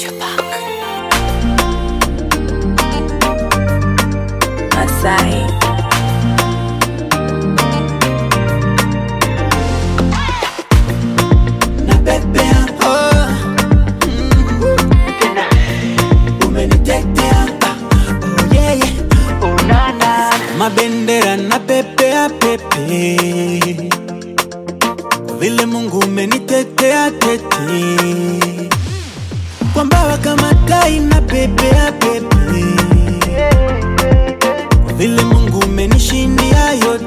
Masai. Napepea, oh, mm, tena umenitetea, ah, oh yeah, yeah, oh na na, mabendera na pepea pepe, vile Mungu umenitetea tete, kwa mbawa kama tai na pepea pepe, vile Mungu umenishindia yote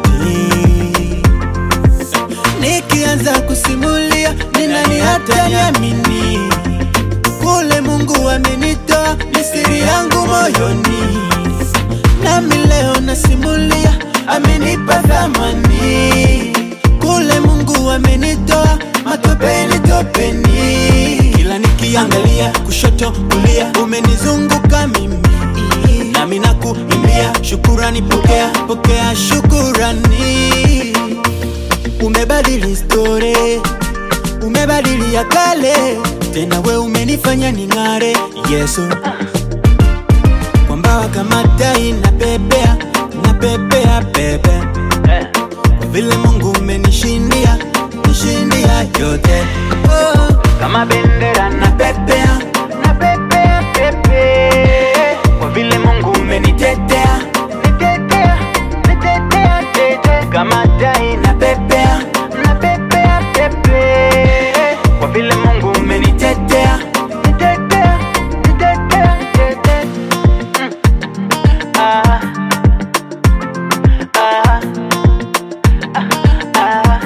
Nikianza kusimulia ni nani hata niamini kule Mungu amenitoa ni siri yangu moyoni, nami leo nasimulia amenipa thamani kule Mungu amenitoa matopeni topeni, kila nikiangalia kushoto kulia umenizunguka mimi nami nakuimbia shukurani, pokea pokea shukurani umebadili story, umebadili ya kale, tena we umenifanya ning'are Yesu, kwa mbawa kama tai na pepea na pepea pepe, kwa vile Mungu umenishindia nishindia yote oh, kama bendera na pepea na pepea pepe, kwa vile Mungu umenitetea nitetea nitetea tete, kama tai na pepea na pepea pepe, kwa vile Mungu umenitetea nitetea nitetea tete. Mm. Ah. Ah. Ah.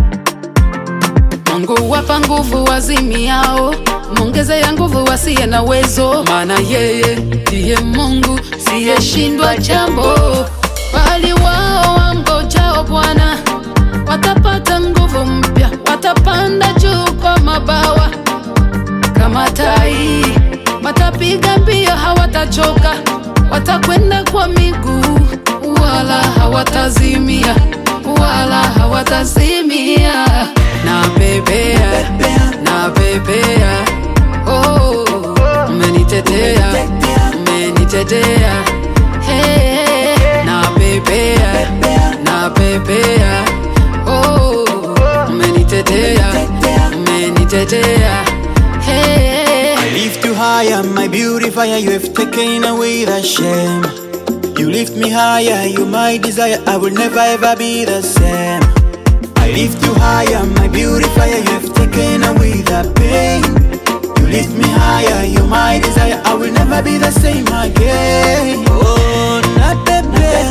Mungu wapa nguvu wazimiao, mwongeze ya nguvu wasiye na uwezo, maana yeye ndiye Mungu siyeshindwa jambo. Bali wao wamngojao Bwana watapata nguvu mpya, watapanda juu kwa mabawa kama tai, watapiga mbio hawatachoka, watakwenda kwa miguu wala hawatazimia, wala hawatazimia. Na pepea, na pepea, oh, umenitetea, umenitetea, hey, na pepea, na pepea, oh, umenitetea, umenitetea, hey. I lift you higher, my beautifier. You have taken away the shame. You lift me higher, you my desire. I will never ever be the same. I lift you higher, my beautifier. You have taken away the pain. You lift me higher, you my desire. I will never be the same again. Oh, not the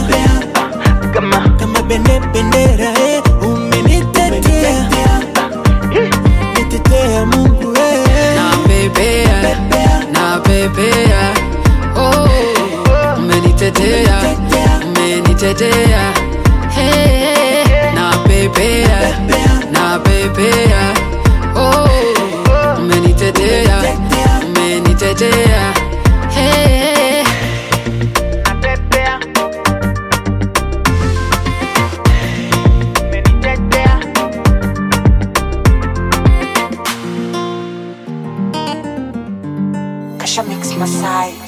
kama kama bende bendera eh, umenitetea nitetea Mungu eh. na pepea, na pepea, oh, umenitetea, umenitetea, hey, na pepea, na pepea, oh, umenitetea, umenitetea, hey. Napepea. Umenitetea. Kasha Mix Masai.